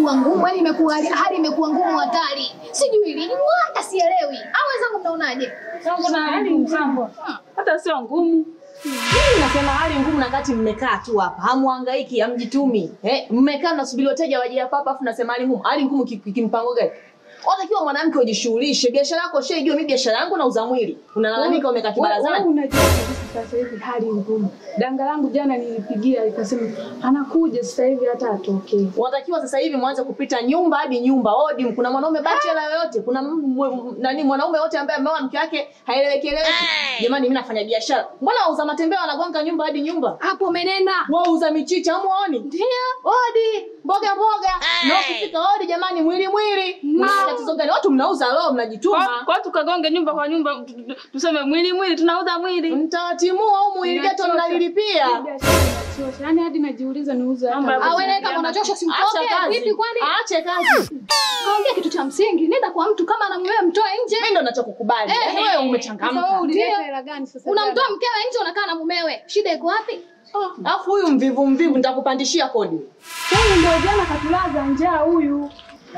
imekuwa ngumu, yani imekuwa hali- hali imekuwa ngumu hatari. Sijui lini hata sielewi. Au wenzangu mnaonaje? Sambo na hali msambo. Hata sio ngumu. Mimi nasema hali ngumu na kati mmekaa tu hapa. Hamuhangaiki, hamjitumi. Eh, mmekaa mnasubiri wateja waje hapa hapa afu nasema hali ngumu. Hali ngumu ki- ki- kimpango gani? Unatakiwa mwanamke ujishughulishe. Biashara yako shaijua mimi biashara yangu nauza mwili. Unalalamika umekaa Wewe kibarazani. unajua kabisa sasa hivi hali ngumu. Danga langu jana nilipigia ikasema anakuja sasa hivi hata atokee. Unatakiwa sasa hivi mwanze kupita nyumba hadi nyumba. Odi, kuna mwanaume bachelor yoyote, kuna m- m- nani mwanaume yote ambaye ameoa mke wake haeleweki eleweki. Jamani mimi nafanya biashara. Mbona wauza matembele wanagonga nyumba hadi nyumba? Hapo umenena. Wauza michicha hamuoni? Ndio. Odi, mboga mboga. Na ukifika odi jamani mwili mwili. Mna tatizo gani? Watu mnauza roho Kwa mnajituma. kwa tukagonge nyumba kwa nyumba tu- tu- tuseme mwili mwili tunauza mwili. Mtawatimua au mwili geto Inachosha. mnalilipia. Hii biashara inachosha. Yaani hadi najiuliza niuze Mambo ya hata. Au wewe kama unachosha Acha simtoke. kazi. Vipi kwani? Aache kazi. Kaongea kitu cha msingi. Nenda kwa mtu kama ana mwewe mtoe nje. Mimi ndo ninachokukubali. Eh, Yaani eh. wewe Sasa wewe umechangamka. ulileta Ndio. hela gani sasa? Unamtoa mkewe nje unakaa na mumewe. Shida iko wapi? Alafu huyu mvivu mvivu nitakupandishia kodi. Huyu ndio jana katulaza njaa huyu.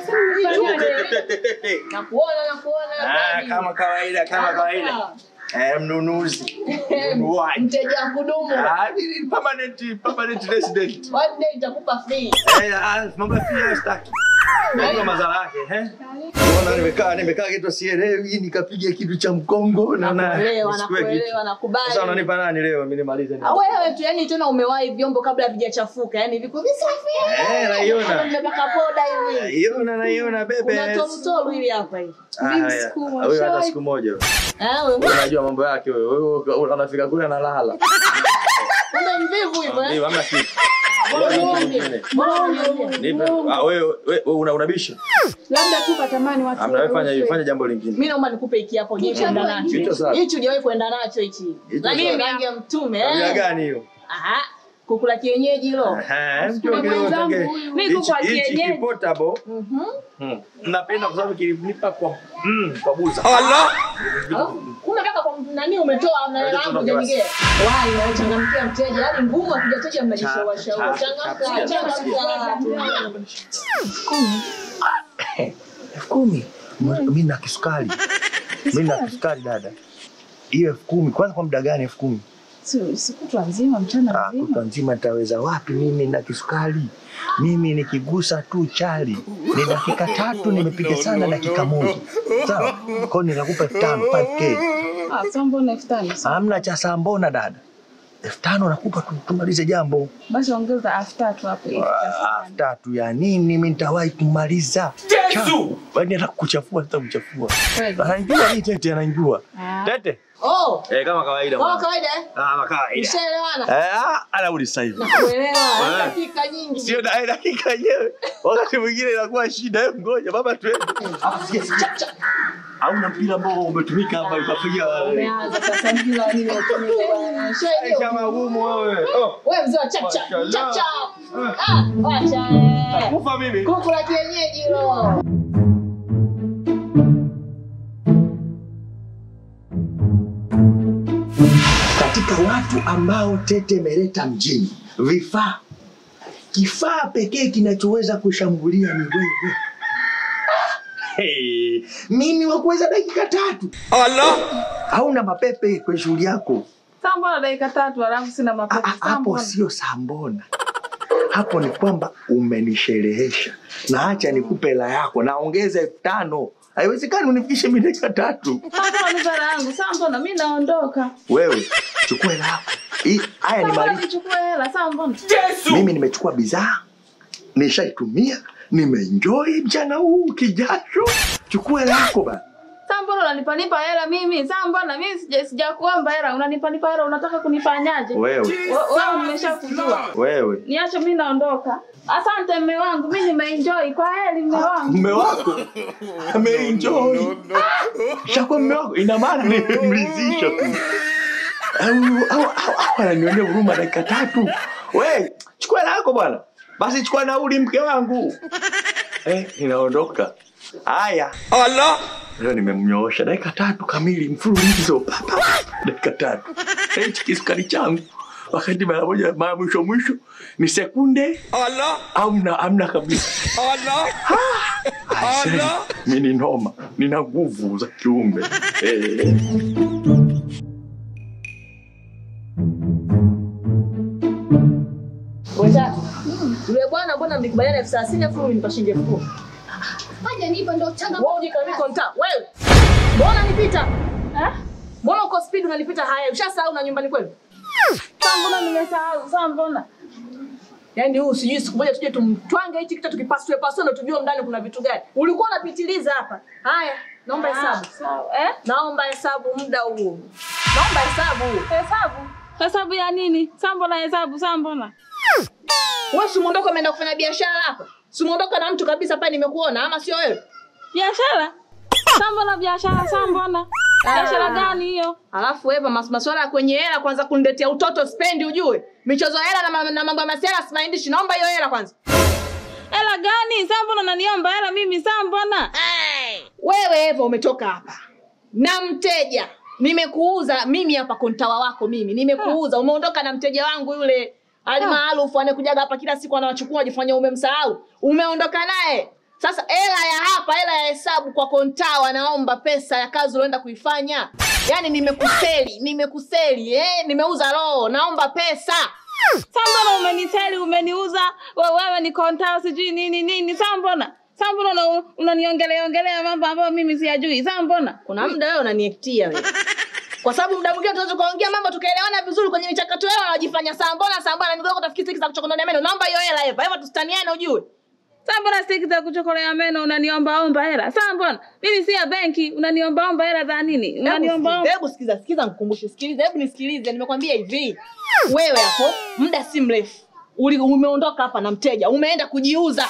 Nakuona nakuona. Ah, kodi. kama kawaida kama kawaida. Eh, mnunuzi. Mnunuaji. Mteja wa kudumu. Ah, ni- ni permanent permanent resident. One day nitakupa free. Eh, ah, mambo ya pia staki. Najua madhara yake, eh? Mbona nimekaa nimekaa kitu sielewi nikapiga kitu cha mkongo na na Nakuelewa, nisikue kitu. nakuelewa, nakubali. Sasa unanipa nani leo mimi nimalize nini? Ah, wewe tu yani tena umewahi vyombo kabla havijachafuka. Yani viko visafi. Eh, naiona. Nimepaka poda hivi. Naiona naiona bebe. Kuna tolutolu hivi hapa hivi. Ah, haya. siku Huyo hata ushawahi- siku moja. Ah, wewe Wewe unajua mambo yake wewe. Wewe anafika kule analala. kumbe mvivu hivyo eh? Ndio hamna kitu. Mbona unyonge? Mbona unyonge? Nipe. Ah, wewe wewe una unabisha. Labda tu katamani watu. Amna wewe fanya warushwe. fanya jambo lingine. Mimi naomba nikupe hiki hapo je kwenda nacho. Hicho sawa. Hichi hujawahi kwenda nacho hichi. Hicho Rangi sawa. rangi ya mtume Tabia eh. gani hiyo? Aha. Kukula kienyeji hilo. Eh, mtu wengine mwenzangu utange. huyu. Mimi Hichi kwa hichi kienyeji. kipotable. Mhm. Hmm. Napenda kwa sababu kilinipa kwa mm, kwa buza. Alafu, Kumbe kaka kwa nani umetoa na hela yangu Tunaongea. jenige. Wai na changamkia mteja. Yaani ngumu akijateja mnajishauri shauri. Cha- cha- Changamka, cha- changamka. elfu kumi mi na kisukari mi na kisukari dada hiyo elfu kumi kwanza kwa muda gani elfu kumi Si- Sikutwa nzima mchana Ah, mzima. kutwa nzima nitaweza wapi mimi na kisukari mimi nikigusa tu chali ni dakika tatu nimepiga sana dakika moja sawa kwao nitakupa elfu tano 5K. Ah, sasa mbona elfu tano? hamna cha saa mbona dada elfu tano nakupa tu- tumalize jambo Basi ongeza elfu tatu hapo. ili Ah, elfu tatu ya nini mi nitawahi kumaliza Yesu! Yaani hata kuchafua hata kuchafua Kweli. anajua hii tete anajua Ah. tete Oh, eh, kama kawaida kama mwana. kawaida eh? Ah, kama kawaida Ushaelewana? Eh, ah, anarudi sasa hivi Nakuelewa. Eh. Dakika nyingi. sio da- dakika yenyewe wakati mwingine inakuwa shida hebu ngoja baba tuende Alafu sikia, sikia. hauna mpira ambao umetumika hapa ukapiga Umeanza sasa mpira wa nini utumike bwana. Ushaelewa? Aisha magumu wewe oh Wewe mzee wa chap chap. Mashallah. Chap chap. Ah, wacha eh. kufa mimi Kuku la kienyeji hilo. katika watu ambao tete imeleta mjini vifaa kifaa pekee kinachoweza kushambulia ni wewe hey, mimi wakuweza dakika tatu hauna mapepe kwenye shughuli yako Sasa mbona dakika tatu alafu sina Ah, mapepe? ah, Sasa hapo mbona? sio sambona hapo ni kwamba umenisherehesha na acha nikupe hela yako naongeza elfu tano haiwezekani unifikishe mi dakika tatu Sasa mbona nipe hela yangu? Sasa mbona mimi naondoka? wewe chukua hela yako Hii- haya ni Sasa mbona malipo nichukue hela? Sasa mbona? mimi nimechukua bidhaa nishaitumia nimeenjoy mchana huu kijasho chukua hela yako bana Sasa mbona unanipa nipa hela mimi? Sasa mbona mimi sija sijakuomba hela, unanipa nipa hela, unataka kunifanyaje? wewe Wewe nimeshakujua. wewe Niache mimi naondoka. Asante mme wangu, mimi nimeenjoy. Kwa heri mme wangu. mme wako ameenjoy shakuwa mme wako ina maana nimemridhisha tu au au au- au ananionea huruma dakika tatu we chukua hela yako bwana basi chukua nauli mke wangu eh, inaondoka haya leo nimemnyoosha dakika tatu kamili mfululizo Pa, pa, pa. dakika tatu Eh, hichi kisukari changu wakati mara moja mara mwisho mwisho ni sekunde amna amna kabisa. Aisee, mi ni noma, nina nguvu za kiume eh. Wenzangu, yule bwana mbona mlikubaliana elfu thelathini elfu ulinipa shilingi elfu kumi? Haja nipo ndo changa. Wewe ujikamiko nta. Wewe. Mbona nipita? Eh? Mbona uko speed unanipita haya? Ushasahau na nyumbani kwenu? Sasa mbona nimesahau? Sasa mbona? Yaani huu sijui siku moja tuje tumtwange hichi kitu tukipasue pasue ndo tujue ndani kuna vitu gani. Ulikuwa unapitiliza hapa. Haya, naomba hesabu. Sawa. Eh? Naomba hesabu muda huu. Naomba hesabu. Hesabu. Hesabu ya nini? Sasa mbona hesabu? Sasa mbona? Wewe si muondoka umeenda kufanya biashara hapa? Si muondoka na mtu kabisa pale nimekuona ama sio wewe? Biashara? Sasa mbona biashara? Sasa mbona? Biashara gani hiyo? Alafu Eva, mas masuala ya kwenye hela kwanza kuniletea utoto spendi ujue. Michezo ya hela na, ma- na mambo ya masiala simaindishi. Naomba hiyo hela kwanza. Hela gani? Sasa mbona unaniomba hela mimi? Sasa mbona? Wewe Eva umetoka hapa na mteja, nimekuuza mimi hapa kontawa wako mimi, nimekuuza umeondoka na mteja wangu yule alimaarufu anayekujaga hapa kila siku anawachukua wajifanya umemsahau, umeondoka naye. Sasa hela ya hapa, hela ya hesabu kwa kontawa, naomba pesa ya kazi unaenda kuifanya. Yaani nimekuseli, nimekuseli eh, nimeuza roho, naomba pesa. Sasa mbona umeniseli, umeniuza, we- wewe ni kontao sijui nini nini. Sasa mbona? Sasa mbona una- unaniongelea ongelea mambo ambayo mimi siyajui. Sasa mbona? Kuna muda wewe unaniektia wewe. Kwa sababu muda mwingine tunaweza kuongea mambo tukaelewana vizuri kwenye michakato yao wanajifanya saa mbona saa mbona ndugu yako tafikiri siki za kuchokondoa meno. Naomba hiyo hela Eva. Eva tusitaniane ujue. Sasa mbona stiki za kuchokolea meno unaniomba omba hela? Sasa mbona? Mimi si ya benki, unaniomba omba hela za nini? Unaniomba Hebu omba. hebu sikiza, sikiza nikukumbushe. Sikiliza, hebu nisikilize. Nimekwambia hivi. Wewe hapo muda si mrefu uli umeondoka hapa na mteja, umeenda kujiuza.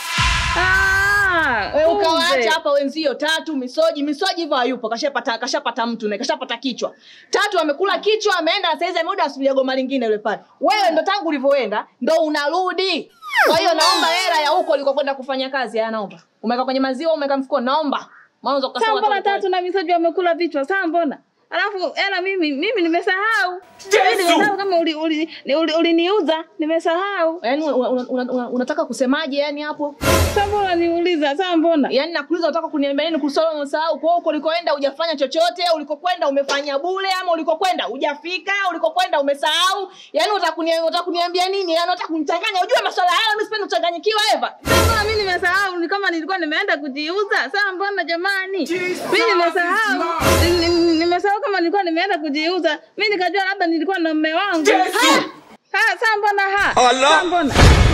Ah, Wewe kumbe. ukawaacha hapa wenzio tatu misoji, misoji hivyo hayupo, kashapata kashapata mtu na kashapata kichwa. Tatu amekula kichwa, ameenda sasa hizi amerudi asubiria goma lingine yule pale. Wewe ndo tangu ulivyoenda ndo unarudi. Kwa hiyo naomba hela ya huko ulikokwenda kufanya kazi, haya naomba. Umeweka kwenye maziwa, umeweka mfukoni, naomba. Mwanzo Sasa ukasema mbona toa- tatu na misoji wamekula vichwa? Sasa mbona? Alafu hela mimi mimi nimesahau. Mimi nimesahau kama uli uli uli- uliniuza, nimesahau. Yaani una- una- una- una- unataka kusemaje yani hapo? Sasa mbona niuliza? Sasa mbona? Yaani nakuuliza unataka kuniambia nini kuhusu swala umesahau? Kwa hiyo ulikoenda hujafanya chochote, ulikokwenda umefanya bure ama ulikokwenda hujafika, ulikokwenda umesahau? Yaani unataka kuniambia unataka kuniambia nini? Yaani unataka kunichanganya? Unajua masuala haya mimi sipendi kuchanganyikiwa Eva. Sasa mbona mimi nimesahau? Ni kama nilikuwa nimeenda kujiuza. Sasa mbona jamani? Mimi nimesahau. Ni- ni- Nimesahau kama nilikuwa nimeenda kujiuza. Mimi nikajua labda nilikuwa na mume wangu. Ha! Ha, sasa mbona ha? Sasa mbona?